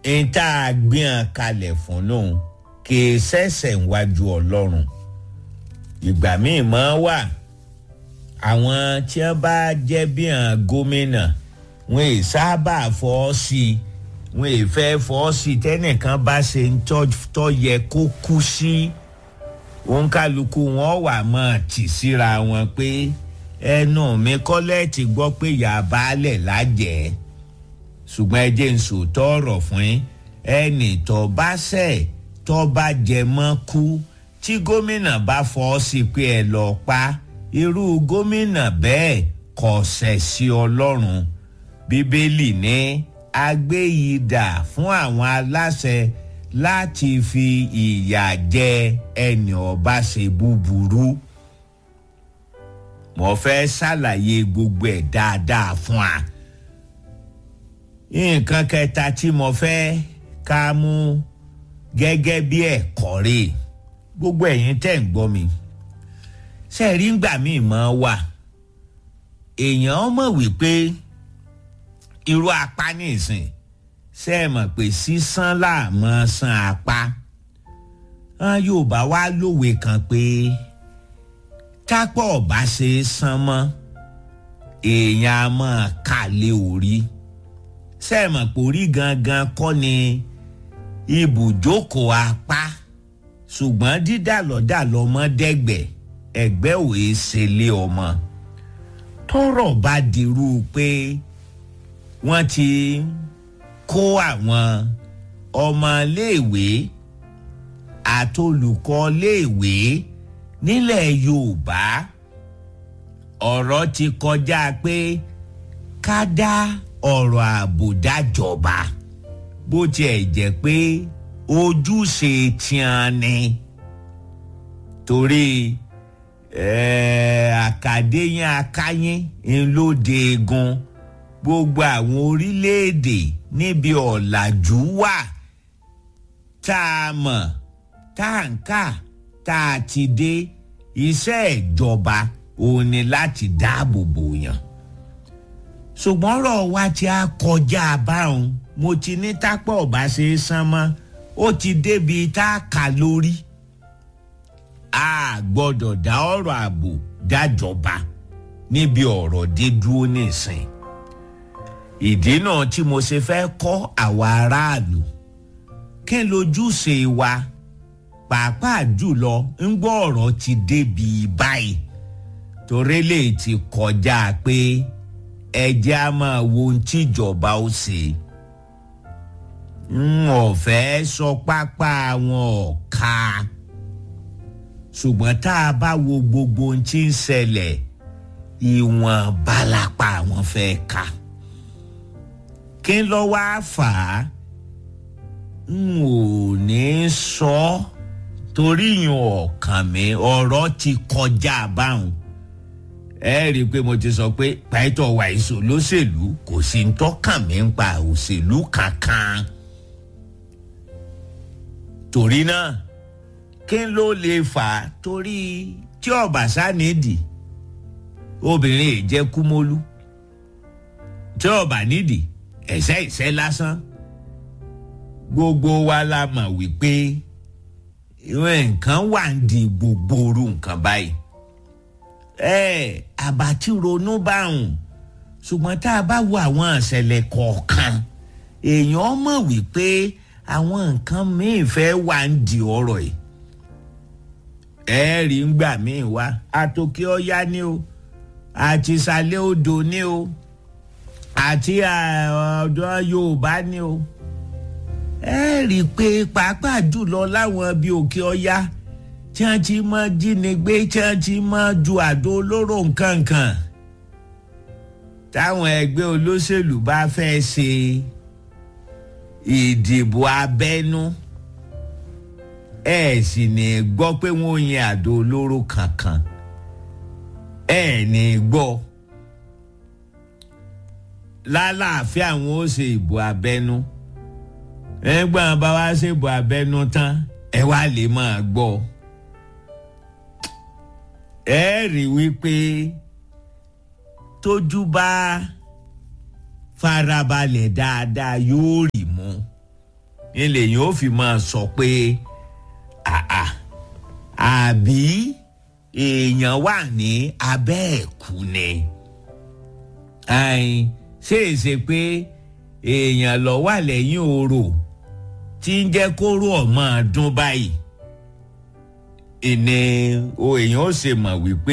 n tá a gbìyàn kalẹ̀ fún lòun kì í ṣẹ̀ṣẹ̀ wájú ọlọ́run ìgbà míì máa wà àwọn tí wọ́n bá jẹ́ bí hàn gómìnà wọn ì sábà fọ́ sí i wọn ì fẹ́ fọ́ sí i tẹ́nìkan bá ṣe ń tọ́ yẹ kó kú sí òǹkàlùkù wọn wà mọ́ tì síra wọn pé ẹnu mi kọ́lẹ́ẹ̀tì gbọ́ pé ìyá baálẹ̀ lájẹ̀ẹ́ ṣùgbọ́n ẹ jẹ́ ń sòótọ́ ọ̀rọ̀ fún yín ẹnì tó bá ṣẹ̀ tó bá jẹ mọ́ kú tí gómìnà bá fọ́ sí pé ẹ lọ pa irú gómìnà bẹ́ẹ̀ kò ṣẹ̀ sí ọlọ́run bíbélì ní agbéyìdà fún àwọn aláṣẹ láti fi ìyà jẹ ẹnì ọba ṣe búburú mo fẹ́ ṣàlàyé gbogbo ẹ̀ dáadáa fún wa nǹkan kẹta tí mo fẹ́ ká mú gẹ́gẹ́ bí ẹ̀kọ́ rè gbogbo ẹ̀yin tẹ̀ ń gbọ́ mi ṣe rí ngbà míì mọ́ wà èèyàn mọ̀ wípé irú apá nìsín ṣe é mọ̀ pé sísán láàmọ́ san apá Yorùbá wá lówe kan pé tápọ̀ ọ̀bá ṣe é san mọ́ èèyàn á mọ̀ kálé orí sẹ́ẹ̀mọ̀ pórí gangan kọ́ ni ibùjókòó apá ṣùgbọ́n dídàlọ́dàlọ́ mọ́ dẹ́gbẹ̀ ẹ̀gbẹ́ òye ṣe lé ọmọ tọrọ bá dirú pé wọ́n ti kó àwọn ọmọléèwé àtolùkọ́ léèwé nílẹ̀ Yorùbá ọ̀rọ̀ ti kọjá pé ká dá ọ̀rọ̀ ààbò dájọba bó tiẹ̀ jẹ́ pé ojúṣe tiẹn ni torí àkàdéyìn akáyín ńlọdẹ egun gbogbo àwọn orílẹ̀-èdè níbi ọ̀làjú wà tá a mọ̀ tá a ń kà tá a ti dé iṣẹ́ ìjọba òun ni láti dáàbò bò yàn ṣùgbọ́n ọ̀rọ̀ wa ti á kọjá báwọn mo ti ní tápọ̀ ọ̀bá ṣe é san mọ́ ó ti débi tá a kà lórí a gbọ́dọ̀ dá ọ̀rọ̀ ààbò dájọba níbi ọ̀rọ̀ dé dúró nísìn ìdí náà tí mo ṣe fẹ́ kọ́ àwa aráàlú kí n lójúṣe wa pàápàá jùlọ ń gbọ́ ọ̀rọ̀ ti débi báyìí torí lè ti kọjá pé ẹjẹ́ á máa wo ohun tíjọba ó ṣe n ò fẹ́ sọ pápá wọn ọ̀ka ṣùgbọ́n tá a bá wo gbogbo ohun tí ń ṣẹlẹ̀ ìwọ̀n balapa àwọn fẹ́ ka kí n lọ wá fà á n ò ní sọ torí yàn ọ̀kàn mi ọ̀rọ̀ ti kọjá báwọn ẹ rí i pé mo ti sọ pé pàìtọ́ wàìsò lóṣèlú kò sí ń tọ́kàn mí ń pa òṣèlú kankan torí náà kí ló lè fà á torí tí ọ̀bàṣá nídìí obìnrin yìí jẹ́ kúmólú tí ọ̀bà nídìí ẹ̀sẹ̀ ìṣẹ́ lásán gbogbo wa la mọ̀ wípé nǹkan wà ń di gbogbo orú nǹkan báyìí ẹ àbátí ronú báwọn ṣùgbọ́n tá a bá wo àwọn ìṣẹ̀lẹ̀ kọ̀ọ̀kan èèyàn mọ̀ wípé àwọn nǹkan míì fẹ́ wà ń di ọ̀rọ̀ yìí ẹ rí ń gbà míì wá àtòkè ọ̀yá ni o àti ìsàlẹ̀ odò ni o àti ọ̀dọ̀ Yorùbá ni o ẹ rí i pé pàápàá jùlọ láwọn bíi òkè ọ̀yá tí wọ́n ti mọ jínigbé tí wọ́n ti mọ ju àdó olóró nkankan táwọn ẹgbẹ́ olóṣèlú bá fẹ́ ṣe ìdìbò abẹ́nú ẹ sì ní gbọ́ pé wọ́n yin àdó olóró kankan ẹ ní gbọ́ lálàáfíà àwọn ó ṣe ìbò abẹ́nú ẹgbẹ́ wọn bá wá ṣe ìbò abẹ́nú tán ẹ wá lè máa gbọ́ ẹ rí wípé tójú bá farabalẹ̀ dáadáa yóò rì mú ilé yìí ó fi máa sọ pé àà àbí èèyàn wà ní abẹ́ ẹ̀kú ni ṣé èsè pé èèyàn lọ wà lẹ́yìn orò tí ń jẹ́ kóró ọmọ ọdún báyìí ìní o èèyàn ó ṣe mọ̀ wípé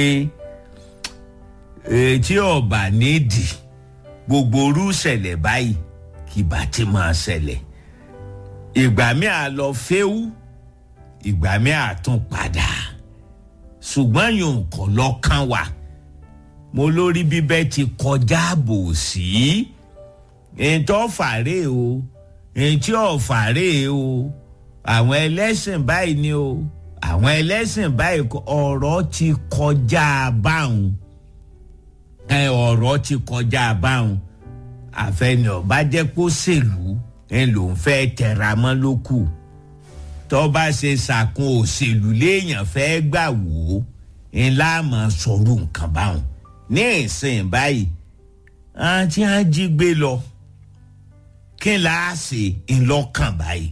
tí ọba nídìí gbogbo orú ṣẹlẹ̀ báyìí kì bá ti máa ṣẹlẹ̀ ìgbà mi à lọ fẹ́wú ìgbà mi à tún padà ṣùgbọ́n yòó kọ́ lọ́kàn wà mo lórí bíbẹ́ ti kọjá bò sí ètò ọ̀fàrẹ́ o ètò ọ̀fàrẹ́ o àwọn ẹlẹ́sìn báyìí ni o àwọn ẹlẹ́sìn báyìí ọ̀rọ̀ ti kọjá báwọn ẹ ọ̀rọ̀ ti kọjá báwọn àfẹnì ọba jẹ́ kó ṣèlú ẹ lòún fẹ́ tẹra mọ́ ló kù tọ́ba ṣe ṣàkun òṣèlú léèyàn fẹ́ gbà wò ó ńlá mọ̀ sọ̀rọ̀ nǹkan báwọn ní ìsìn báyìí àti àjígbé lọ kí n láà ṣe ńlọ́kàn báyìí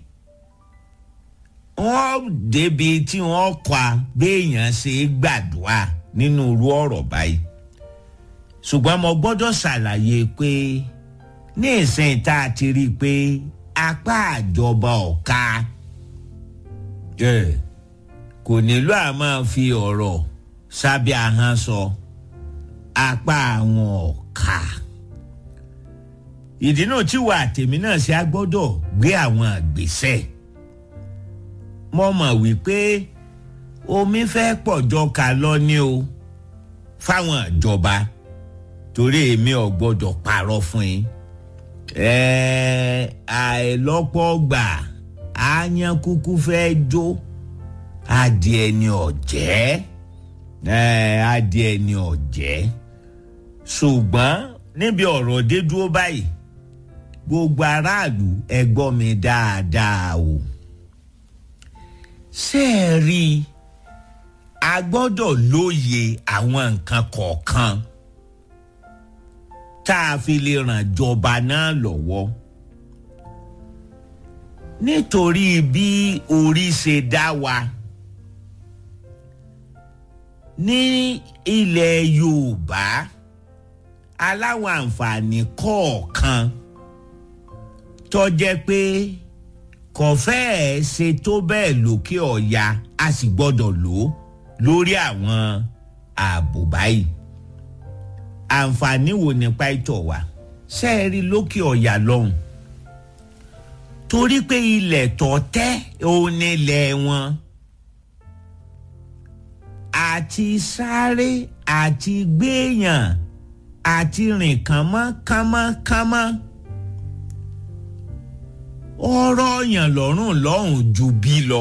wọ́n débi tí wọ́n kọ́ a béèyàn ṣe gbàdúrà nínú irú ọ̀rọ̀ báyìí ṣùgbọ́n mo gbọ́dọ̀ ṣàlàyé pé ní ìsìn tá a ti rí i pé apá àjọba ọ̀ka kò nílò à máa fi ọ̀rọ̀ sábẹ́ ahọ́n sọ apá àwọn ọ̀ka ìdí náà tí wà tèmi náà ṣe á gbọ́dọ̀ gbé àwọn àgbésẹ̀ mo mọ̀ wípé omi fẹ́ pọ̀jọ́ ká lọ ní o fáwọn ìjọba torí èmi ò gbọ́dọ̀ parọ́ fún yín àìlọ́pọ̀ gbà àyàn kúkú fẹ́ jó adìẹ ni ọ̀jẹ́ adìẹ ni ọ̀jẹ́ ṣùgbọ́n níbi ọ̀rọ̀ dé dúró báyìí gbogbo aráàlú ẹ gbọ́ mi dáadáa o ṣé ẹ rí i a gbọ́dọ̀ lóye àwọn nǹkan kọ̀ọ̀kan tá a fi lè ràn jọba náà lọ́wọ́ nítorí bí orí ṣe dá wa ní ilẹ̀ Yorùbá aláwọ̀ àǹfààní kọ̀ọ̀kan tó jẹ́ pé kò fẹ́ẹ̀ ṣe tó bẹ́ẹ̀ lókè ọ̀ya a sì gbọ́dọ̀ lò ó lórí àwọn ààbò báyìí àǹfààní wo nípa ìtọ̀ wa ṣe é rí lókè ọ̀yà lọ́hùn torí pé ilẹ̀ tó tẹ́ òun nílẹ̀ wọn àti sáré àti gbéyàn àti rìn kánmọ́ kánmọ́ kánmọ́ ọ̀rọ̀ yàn lọ́rùn lọ́hùn ju bí lọ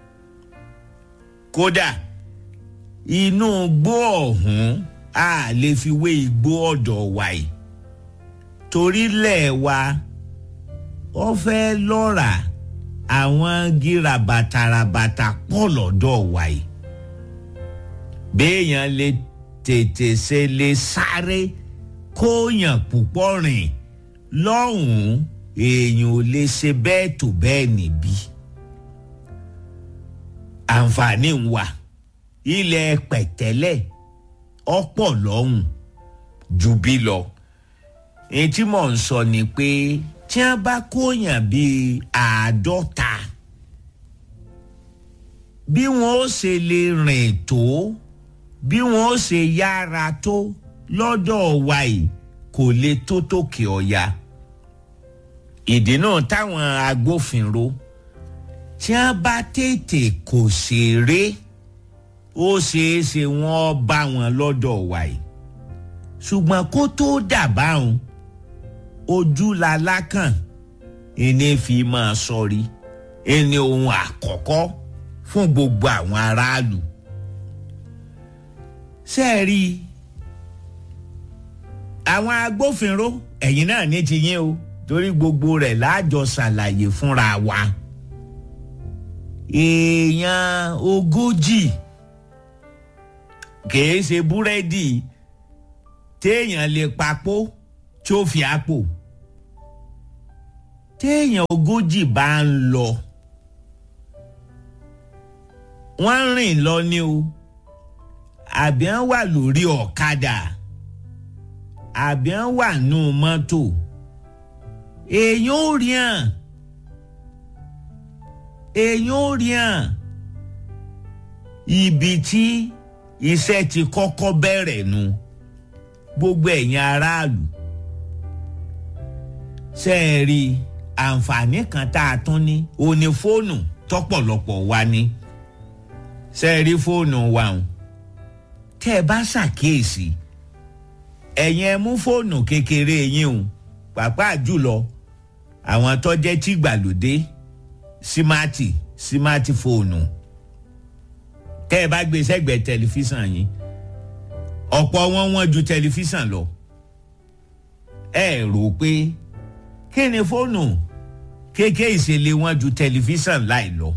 kódà inú gbó ọ̀hún a lè fi wé igbó ọ̀dọ̀ wa yìí torí lẹ̀ wa ó fẹ́ lọ́ra àwọn gírabàtàràbàtà pọ̀ lọ́dọ̀ wa yìí béèyàn lè tètè ṣe lè sáré kóyàn púpọ̀ rìn lọ́hùn-ún èèyàn ò lè ṣe bẹ́ẹ̀ tó bẹ́ẹ̀ níbí àǹfààní ń wà ilẹ̀ pẹ̀tẹ́lẹ̀ ọ̀pọ̀ lọ́hùn ju bí lọ èyí tí mò ń sọ ni pé tí wọ́n bá kóyàn bíi àádọ́ta bí wọ́n ó ṣe lè rìn tó bí wọ́n ó ṣe yára tó lọ́dọ̀ wa yìí kò lè tó tòkè ọ̀ya ìdí náà táwọn agbófinró tí wọ́n bá tètè kò ṣeré ó ṣeé ṣe wọ́n bá wọn lọ́dọ̀ wa yìí ṣùgbọ́n kó tó dàbáhùn ojú la lákàn ẹni fi máa sọrí ẹni ohun àkọ́kọ́ fún gbogbo àwọn aráàlú ṣe é rí i àwọn agbófinró ẹ̀yìn náà ní ti yín o torí gbogbo rẹ̀ láàjọ ṣàlàyé fúnra wa èèyàn ogójì kìí ṣe búrẹ́dì téèyàn lè papò tí ó fi àpò téèyàn ogójì bá ń lọ wọ́n rìn lọ ni o àbí wọ́n wà lórí ọ̀kadà àbí wọ́n wà nù mọ́tò èèyàn ò rí hàn èèyàn ò rí hàn ibi tí iṣẹ́ ti kọ́kọ́ bẹ̀rẹ̀ nu gbogbo ẹ̀yin aráàlú ṣe é rí àǹfààní kan tá a tún ní òní fóònù tọ́pọ̀lọpọ̀ wa ní ṣe é rí fóònù wa hàn tẹ́ ẹ bá ṣàkíyèsí ẹ̀yin ẹ mú fóònù kékeré yín o pàápàá jùlọ àwọn tó jẹ́ tìgbàlódé símáàtì símáàtì fóònù tẹ́ ẹ bá gbé sẹ́gbẹ̀ẹ́ tẹlifíṣàn yín ọ̀pọ̀ wọn wọ́n ju tẹlifíṣàn lọ ẹ rò pé kí ni fóònù kéèké ìṣẹ̀lẹ̀ wọn ju tẹlifíṣàn láì lọ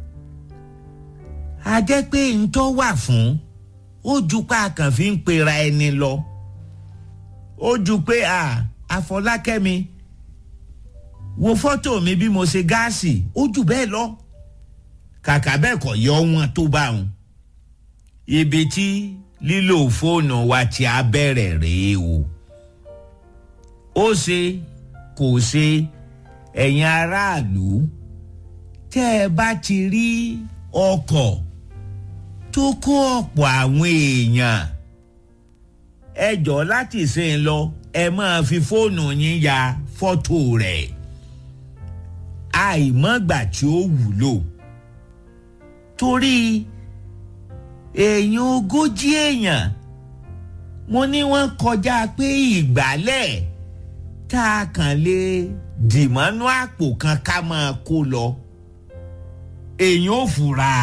a jẹ́ pé ntọ́ wà fún ó ju pé a kàn fi ń pera ẹni lọ ó ju pé a àfọlákẹ́mi wo fọ́tò mi bí mo ṣe gáàsì ó jù bẹ́ẹ̀ lọ kàkà bẹ́ẹ̀ kọ́ yọ wọn tó bá wọn ibi tí lílo fóònù wa ti á bẹ̀rẹ̀ rèé o ó ṣe kò ṣe ẹ̀yin aráàlú tẹ́ ẹ bá ti rí ọkọ̀ tó kó ọ̀pọ̀ àwọn èèyàn ẹ jọ láti ṣe ń lọ ẹ máa fi fóònù yín ya fọ́tò rẹ̀ àìmọ́gbà tí ó wúlò torí èèyàn ogójì èèyàn mo ní wọ́n kọjá pé ìgbálẹ̀ tá a kàn lè dìmọ́nú àpò kan ká máa kó lọ èèyàn ò fura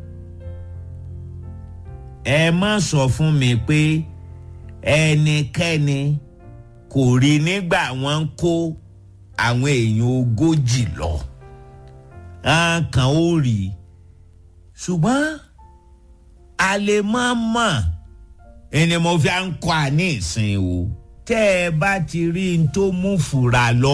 ẹ má sọ fún mi pé ẹnikẹ́ni kò rí nígbà wọ́n ń kó àwọn èèyàn ogójì lọ kan ó rí ṣùgbọ́n a lè má mọ̀ ẹni mo fi à ń kọ́ àní ìsìn o tẹ́ ẹ bá ti rí n tó mú fura lọ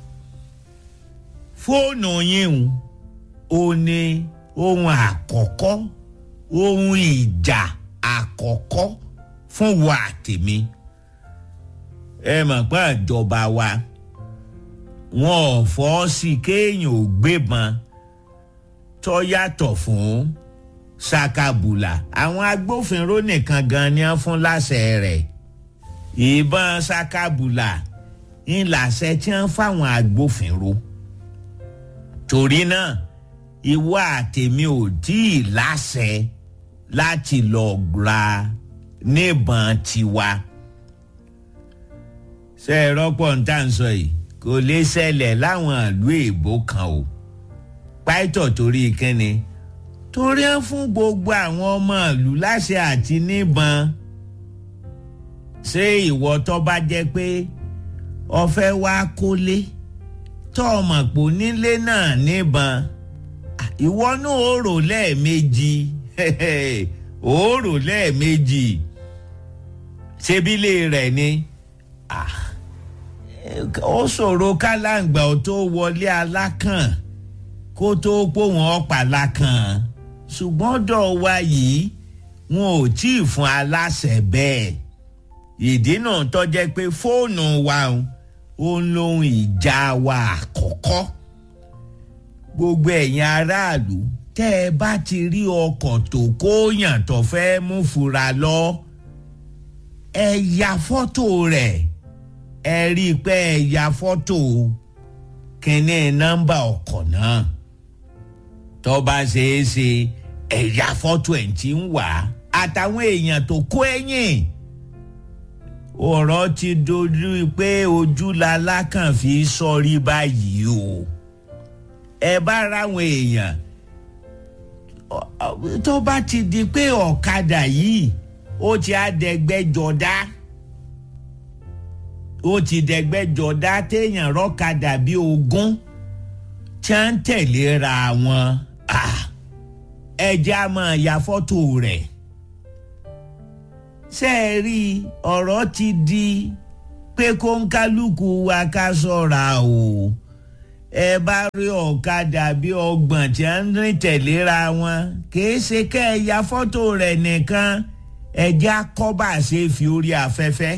fóònù yín o ní ohun àkọ́kọ́ ohun ìjà àkọ́kọ́ fún wa tèmi ẹ mọ̀ pé ìjọba wa wọn ò fọ́ sí kéèyàn ò gbébọn tó yàtọ̀ fún sakabula àwọn agbófinró nìkan gan ni wọ́n fún láṣẹ rẹ̀ ìbọn sakabula ń làṣẹ tí wọ́n fáwọn agbófinró torí náà ìwọ àtèmi ò tí ì láṣẹ láti lọ gba níbọn tiwa ṣe é rọ́pọ̀ ń tà ń sọ yìí kò lè ṣẹlẹ̀ láwọn ìlú èèbó kan o pàìtọ̀ torí kínni torí ń fún gbogbo àwọn ọmọ ìlú láṣẹ àti níbọn ṣé ìwọ tó bá jẹ́ pé ọfẹ́ wá kólé tó ọmọ pò nílé náà níbọn ìwọ náà ó rò lẹ́ẹ̀mejì ó rò lẹ́ẹ̀mejì ṣebílẹ̀ rẹ̀ ni ó ṣòro kálàǹgbà ó tó wọlé alákàn kó tó pò wọ́n pàlákàn ṣùgbọ́n dọ̀ wa yìí wọn ò tí ì fún aláṣẹ bẹ́ẹ̀ ìdí náà tó jẹ́ pé fóònù wa ó ń lóhun ìjà wa àkọ́kọ́ gbogbo ẹ̀yin aráàlú tẹ́ ẹ bá ti rí ọkọ̀ tó kóyàn tó fẹ́ mú fura lọ ẹ ya fọ́tò rẹ̀ ẹ rí i pé ẹ ya fọ́tò kínní nọ́mbà ọkọ̀ náà tó bá ṣeé ṣe ẹ ya fọ́tò ẹ̀ tí ń wà àtàwọn èèyàn tó kó ẹ̀yìn ọ̀rọ̀ ti dojú pé ojú lalákàn fi sọrí báyìí o ẹ bá ráwọn èèyàn tó bá ti di pé ọ̀kadà yìí ó ti àdẹ́gbẹ́jọdá ó ti dẹ́gbẹ́jọdá téèyàn rọ́kadà bíi ogún tí wọ́n ń tẹ̀léra wọn ẹ jẹ́ á máa ya fọ́tò rẹ̀ ṣe é rí ọ̀rọ̀ ti di pé kó ń kálukú wa ká sọ̀ra o ẹ bá rí ọ̀kadà bí ọgbọ̀n tí a ń rìn tẹ̀léra wọn kìí ṣe kẹ́ ẹ ya fọ́tò rẹ̀ nìkan ẹjẹ́ akọ́bà ṣe fi orí afẹ́fẹ́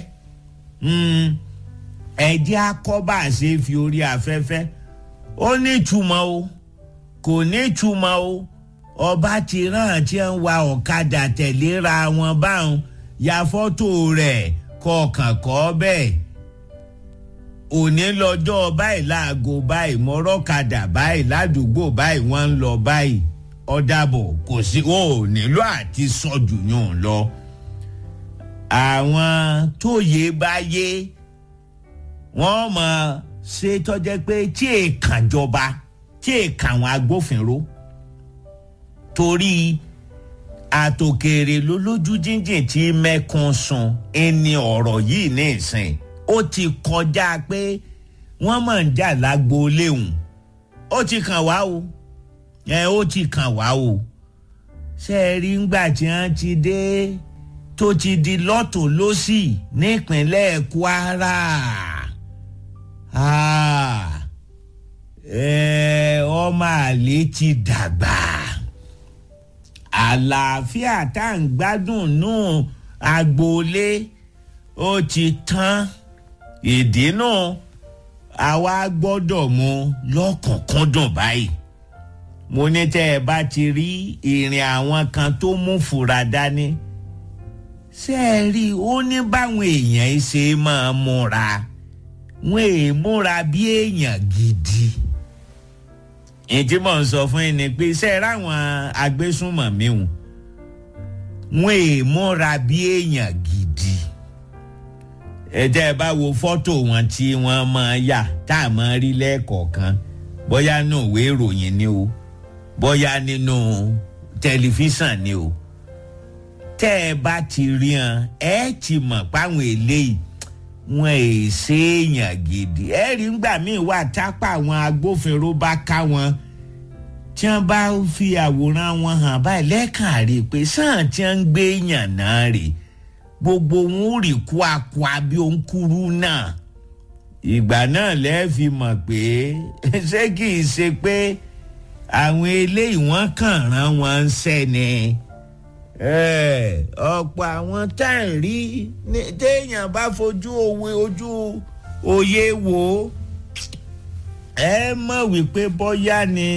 ẹjẹ́ akọ́bà ṣe fi orí afẹ́fẹ́ ó ní ìtumọ̀ o kò ní ìtumọ̀ o ọba ti rán tí ń wa ọ̀kadà tẹ̀léra wọn báwọn ya fọ́tò rẹ̀ kọ̀ọ̀kan kọ́ bẹ́ẹ̀ òní lọ́jọ́ báyìí láago báyìí mọ́rọ́kadà báyìí ládùúgbò báyìí wọ́n ń lọ báyìí ọ̀dàbọ̀ kò sí ò nílò àti sọ́jú yàn lọ. àwọn tóye bá yé wọ́n mọ̀ ṣe tọ́jẹ́ pé tí èèkàn jọba tí èèkàn àwọn agbófinró torí àtòkèrè lólójú jíjìn tí mẹ́kún sun ẹni ọ̀rọ̀ yìí ní ìsìn ó ti kọjá pé wọ́n mọ̀ ń jà lágbo léhùn ó ti kàn wá o ẹ ó ti kàn wá o ṣe é rí ngbà tí wọ́n ti dé tó ti di lọ́tò lọ́sì nípínlẹ̀ Kwara ọmọ àlè ti dàgbà àlàáfíà tá à ń gbádùn nù agboolé ó ti tán ìdí náà àwa gbọ́dọ̀ mú lọ́kùnkúndùn báyìí mo ní tẹ́ ẹ bá ti rí ìrìn àwọn kan tó mú fura dání ṣé ẹ rí i ó ní báwọn èèyàn ṣe máa múra wọn èè múra bí èèyàn gidi ìdí mò ń sọ fún yín ni pé ṣé ẹ ráwọn agbésùnmọ̀mí wọn wọn èè múra bí èèyàn gidi ẹjẹ ẹ bá wo fọ́tò wọn tí wọ́n máa yà tá a máa rí lẹ́ẹ̀kọ̀ọ̀kan bóyá nínú ìwé ìròyìn ni o bóyá nínú tẹlifíṣàn ni o tẹ́ ẹ bá ti rí hàn ẹ ti mọ̀ páwọn eléyìí wọn è ṣe èèyàn gidi ẹ rí ngbà míì wà tápà àwọn agbófinró bá ká wọn tí wọ́n bá fi àwòrán wọn hàn báyìí lẹ́ẹ̀kan rí i pé sáà tí wọ́n ń gbé èèyàn náà rèé gbogbo wọn ò rí kwakwa bí òun kúrú náà ìgbà náà lẹ́ẹ̀fi mọ̀ pé ṣé kì í ṣe pé àwọn eléyìí wọ́n kàn rán wọn ń sẹ́ni ọ̀pọ̀ àwọn tá à ń rí téèyàn bá fojú òwe ojú òye wò ẹ mọ̀ wípé bọ́yá ni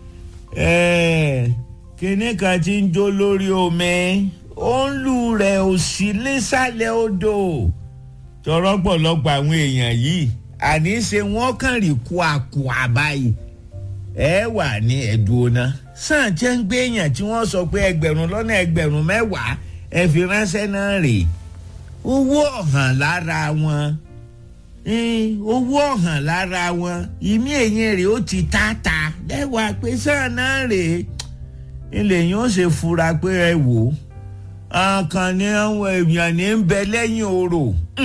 kinní kan ti ń jó lórí omi ó ń lù rẹ̀ ò sí nísàlẹ̀ odò tọrọ pọ̀lọpọ̀ àwọn èèyàn yìí àní ṣe wọ́n kàn rí kú àkú àbáyé ẹ wà ní ẹ̀dùnà sàn jẹ́ ń gbé èèyàn tí wọ́n sọ pé ẹgbẹ̀rún lọ́nà ẹgbẹ̀rún mẹ́wàá ẹ fi ránṣẹ́ náà rè owó ọ̀hàn lára wọn owó ọ̀hàn lára wọn ìmí èyàn rè ó ti tààtà lẹ́wàá pé sàn náà rè ilé yẹn ó ṣe fura pé ẹ wò ó àkànní àwọn èèyàn ní ń bẹ lẹ́yìn orò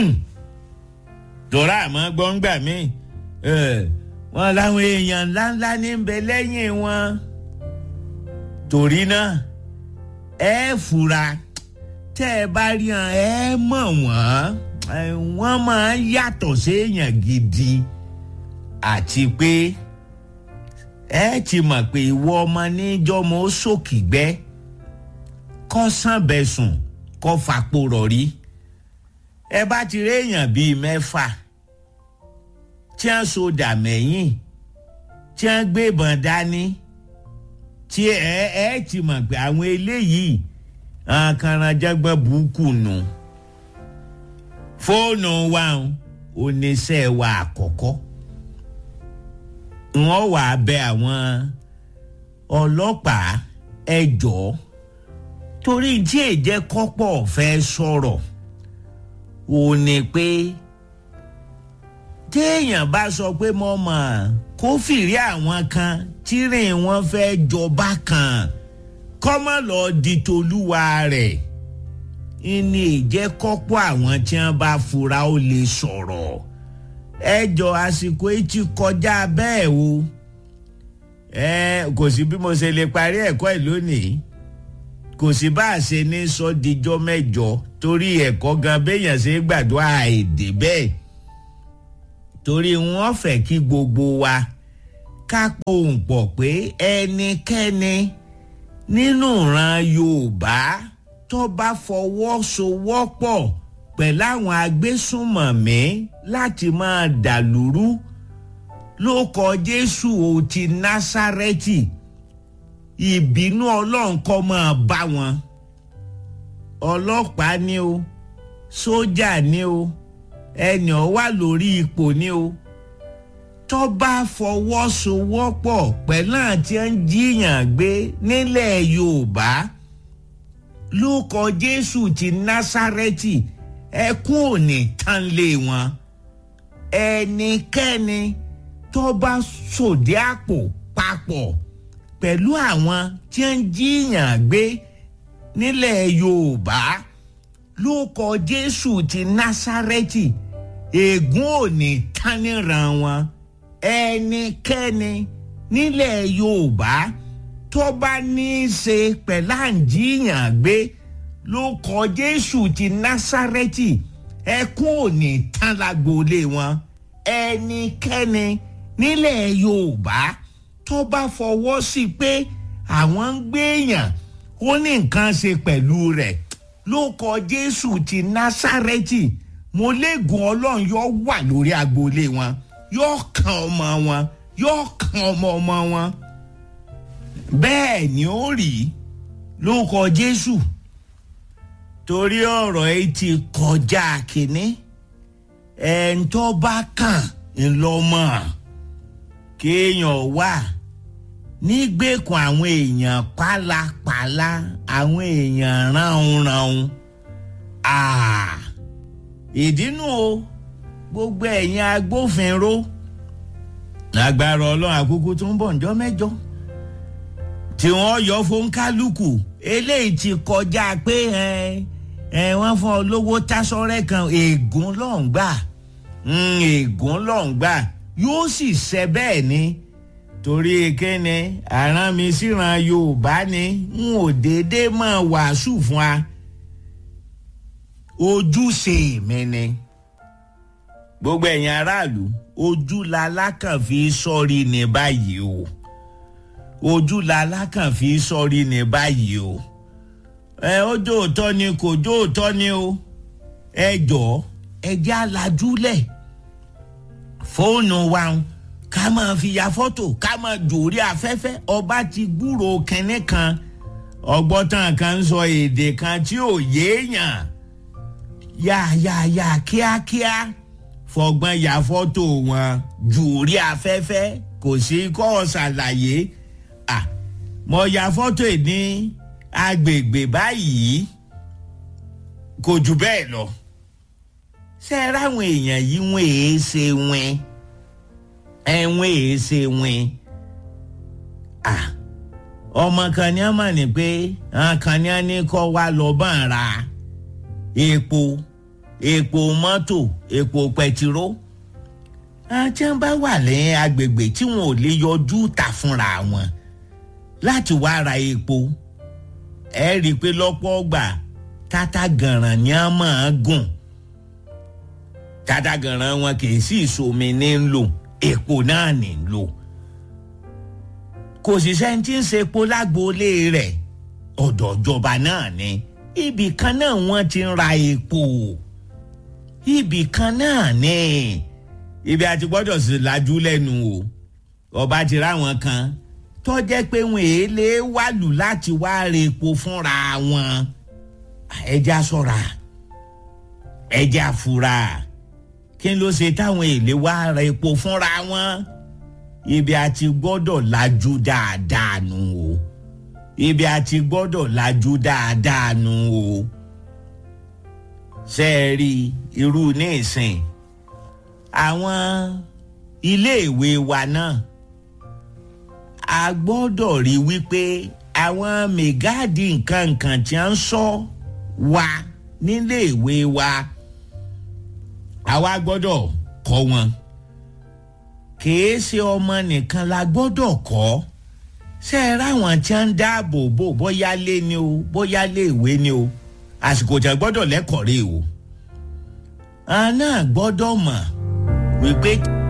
tọ́ra àmọ́ gbọ́ngbà mi wọn láwọn èèyàn ńláńlá ní ń bẹ lẹ́yìn wọn torí náà ẹ fura tẹ́ ẹ bá rí wọn ẹ mọ̀ wọ́n wọ́n máa ń yàtọ̀ séèyàn gidi àti pé ẹ ti mọ̀ pé ìwọ ọmọ níjọ́mọ́ ó sòkìgbẹ́ kọ́ sànbẹ̀sùn kọ́ fapò rọ̀rí ẹ bá ti rí èèyàn bíi mẹ́fà tí wọ́n so dà mẹ́yìn tí wọ́n gbé ìbọn dání tí ẹ ẹ ti mọ̀ pé àwọn eléyìí àkàràjàgbọ́n burúkú nù fóònù wa oníṣẹ́ wa àkọ́kọ́ wọ́n wà bẹ àwọn ọlọ́pàá ẹjọ́ torí tí èjẹ́ kọ́pọ̀ fẹ́ sọ̀rọ̀ ò ní pé téèyàn bá sọ pé mo mọ̀ kó fìrí àwọn kan tírìn wọn fẹ́ jọba kan kọ́mọ lọ di tolúwa rẹ̀ ìní ìjẹ́ kọ́pọ̀ àwọn tí wọ́n bá fura ó lè sọ̀rọ̀ ẹjọ́ àsìkò yìí ti kọjá bẹ́ẹ̀ o ẹ kò sí bí mo ṣe lè parí ẹ̀kọ́ ẹ̀ lónìí kò sí bá a ṣe ní sọ dijọ́ mẹ́jọ torí ẹ̀kọ́ gan béèyàn ṣe gbàdúrà èdè bẹ́ẹ̀ torí wọ́n fẹ́ kí gbogbo wa ká pohùn pọ̀ pé ẹnikẹ́ni nínú ìran yorùbá tó bá fọwọ́sowọ́pọ̀ pẹ̀lú àwọn agbésùnmọ̀mí láti máa dàlúrú ló kọ jésù ò ti násárẹ́tì ìbínú ọlọ́run kọ́ máa bá wọn ọlọ́pàá ni o sójà ni o ẹnì ọ wà lórí ipò ni o tó bá fọwọ́sowọ́pọ̀ pẹ̀lú àti ń jiyàn gbé nílẹ̀ yorùbá ló kọ jésù ti násárẹ́tì ẹkún ò ní tán lé wọn ẹnikẹ́ni tó bá sòdí àpò papọ̀ pẹ̀lú àwọn tí ń jiyàn gbé nílẹ̀ yorùbá ló kọ jésù ti násárẹ́tì ègún ò ní tán níran wọn ẹnikẹ́ni nílẹ̀ yorùbá tó bá ní í ṣe pẹ̀lú àǹjíyàn gbé ló kọ jésù ti násárẹ́tì ẹkún ò ní tán lágboolé wọn ẹnikẹ́ni nílẹ̀ yorùbá tó bá fọwọ́ sí pé àwọn ń gbéyàn ó ní nǹkan ṣe pẹ̀lú rẹ̀ ló kọ jésù ti násárẹ́tì mo léegun ọlọ́run yóò wà lórí agboolé wọn yóò kan ọmọ wọn yóò kan ọmọ ọmọ wọn bẹ́ẹ̀ ni ó rí ló kọ jésù torí ọ̀rọ̀ yìí ti kọjá kínní ẹ̀ńtọ́ bá kàn ńlọmọ kéèyàn wà nígbèkùn àwọn èèyàn pálapàla àwọn èèyàn ránunràun ìdínú o gbogbo ẹ̀yin agbófinró lágbára ọlọ́run àkókò tó ń bọ̀ ǹjọ́ mẹ́jọ tí wọ́n yọ fún kálukú eléyìí ti kọjá pé ẹ wọ́n fún ọ lówó tásọ́rẹ́ kan ègún lọ́n gbà ègún lọ́n gbà yóò sì ṣe bẹ́ẹ̀ ni torí kíni àrán mi síran yorùbá ni n ò déédéé máa wàásù fún wa ojúṣe mi ni gbogbo ẹ̀yin aráàlú ojú la lákàn fi sọ́ọ́rí ní báyìí o ojú la lákàn fi sọ́ọ́rí ní báyìí o ẹ ó jó òótọ́ ni kò jó òótọ́ ni o ẹ jọ̀ọ́ ẹ jẹ́ alájúlẹ̀ fóònù wa ká máa fi ya fọ́tò ká máa jòrí afẹ́fẹ́ ọba ti gbúrò kínní kan ọgbọ́tàn kan ń sọ èdè kan tí ò yéèyàn yáyáyá kíákíá fọgbọ́n ya fọ́tò wọn jòrí afẹ́fẹ́ kò sí kọ́ ọ ṣàlàyé à mo ya fọ́tò ẹ̀ ní agbègbè báyìí kò jù bẹ́ẹ̀ lọ ṣe é ráwọn èèyàn yìí wọ́n èé ṣe wọ́n ẹ̀wọ̀n èé ṣe wọ́n à ọmọ kan ní a mà ní pé àwọn kan ní a ní kọ́ wa lọ bá ń ra epo epo mọ́tò epo pẹtiró àti wọn bá wà lẹ́yìn agbègbè tí wọn ò lè yọjú tà fúnra wọn láti wá ra epo ẹ rí i pé lọ́pọ̀ ọgbà tata gànràn ni a máa gùn tata gànràn wọn kì í sì somi ní ń lò epo náà ní ń lò kò sì sẹ́ni tí ń ṣe epo lágboolé rẹ̀ ọ̀dọ̀ ìjọba náà ni ibì kan náà wọ́n ti ń ra epo ibì kan náà ni ibi àti gbọ́dọ̀ sì lajú lẹ́nu o ọba ti ráwọn kan tó jẹ́ pé wọn èlé wàlù láti wá ra epo fúnra wọn ẹja ṣọ́ra ẹja fura kí ló ṣe táwọn èlé wá ra epo fúnra wọn ibi àti gbọ́dọ̀ lajú dáadáa nù o ibi àti gbọ́dọ̀ lajú dáadáa nù o ṣe é rí irú ní ìsìn àwọn iléèwé wa náà a gbọ́dọ̀ rí wípé àwọn mẹgáàdì nǹkan nǹkan tí a ń sọ wa níléèwé wa àwa gbọ́dọ̀ kọ́ wọn kìí ṣe ọmọ nìkan la gbọ́dọ̀ kọ́ ṣe é ráwọn tí wọ́n ń dáàbò bò bóyá lé ni o bóyá lé ìwé ni o àsìkò tí a gbọ́dọ̀ lẹ́kọ̀ọ́ rè o àná gbọ́dọ̀ mọ̀ wípé.